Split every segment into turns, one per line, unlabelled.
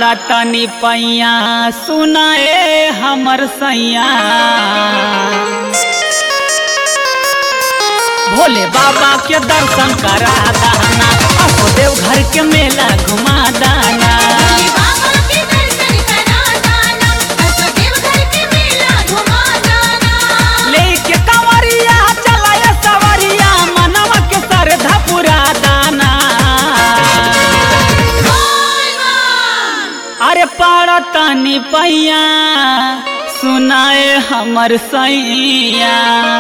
पाड़ा तनी पैया सुनाए हमर सैया भोले बाबा के दर्शन करा दाना असो देव घर के मेला घुमा दाना
भोले बाबा के दर्शन करा दाना असो देवघर के मेला घुमा दाना
लेके कंवरिया चलाए सवरिया मनवा के श्रद्धा पुरा दाना
बोल बम
अरे पाड़ा तनी पैया सुनाए हमर सैया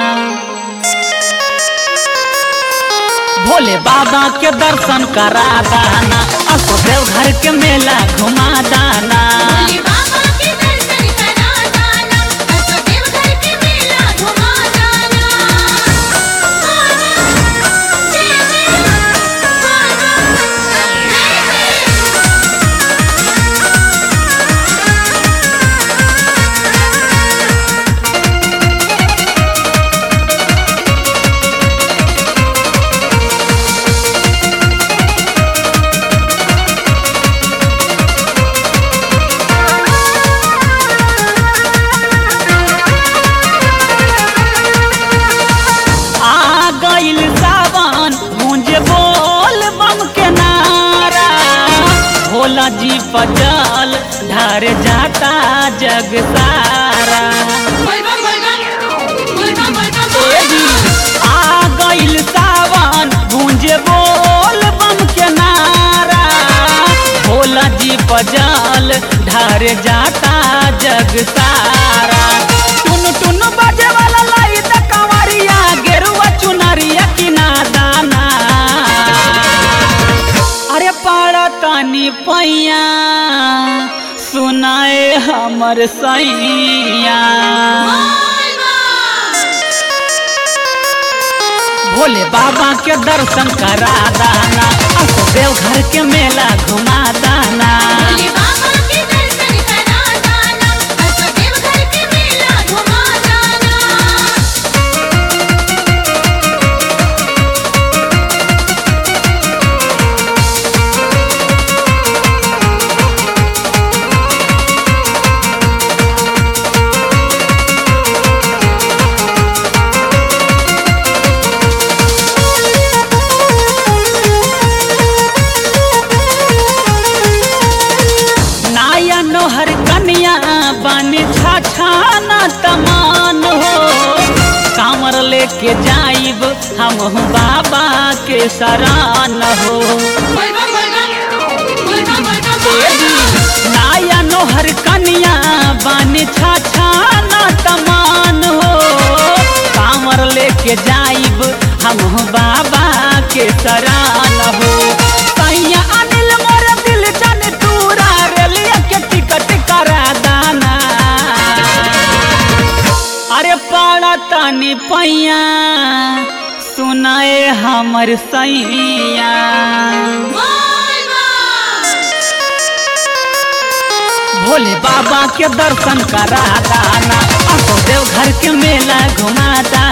भोले बाबा के दर्शन करा दाना असो देव घर के मेला घुमा दाना
भोले बाबा के दर्शन करा दाना असो देवघर के मेला घुमा दाना जय जय
आ गइल सावन मुझे बोल बम के नारा भोला जी पजल ढार जाता जग सारा
बोल बम बोल बम बोल बम बोल
ए जी, आ गइल सावन गूंजे बोल बम के नारा भोला जी पजल ढार जाता जग सारा टुन टुन बजे वाला लाई त कंवरिया गेरुआ चुनरिया किना दाना अरे पाड़ा तनी पैया सुनाए हमर सैया भोले बाबा के दर्शन करा दाना असो देव घर के मेला घुमा दाना
भोले बाबा के दर्शन करा दाना असो देवघर के मेला घुमा दाना
नाया नोहर कन्या बन छाछाना तमान हो कांवर लेके जाइब हम बाबा के शरण हो
बोल बम बोल बम बोल बम बोल बम बोल बम
नाया नोहर कन्या बन छाछाना तमान हो कांवर लेके जाइब हम बाबा के शरण हो सैया अनिल मोर दिल जन तूरा रेलिया के टिकट करा दाना अरे पाड़ा तनी पैया सुनाए हमर सैया
बोल बम
भोले बाबा के दर्शन करा दाना असो देव घर के मेला घुमा दाना